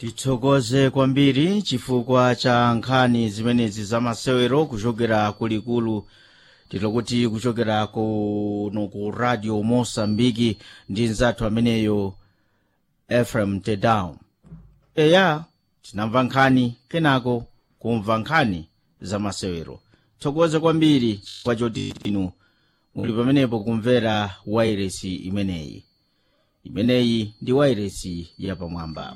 tithokoze kwambiri chifukwa cha nkhani zimenezi zamasewero kuchokera kulikulu tilokuti kuchokera kuno ku radio mosambiki ndi nzathu ameneyo efrem tedown eya tinamva nkhani kenako kumva nkhani zamasewero tithokoze kwambiri chifukwa choti inu muli pamenepo kumvera wairesi imeneyi imeneyi ndi wairesi yapamwamba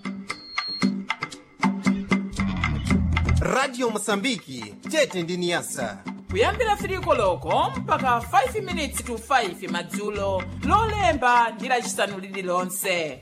radio mosambiki tete ndi niyasa kuyambira 3 koloko mpaka 5 minutes to 5 madzulo lolemba ndi lacisanu lililonse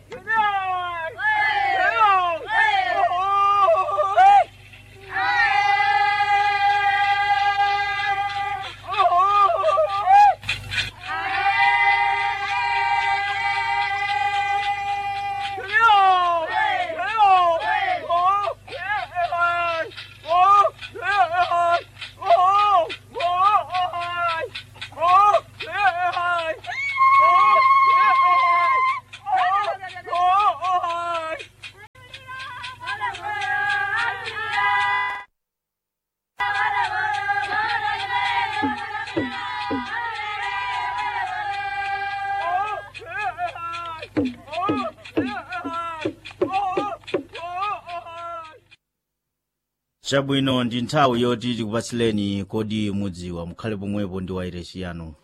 chabwino ndi nthawi yoti tikupatsileni kodi mudziwa mukhale pomwepo ndi wairesi yanu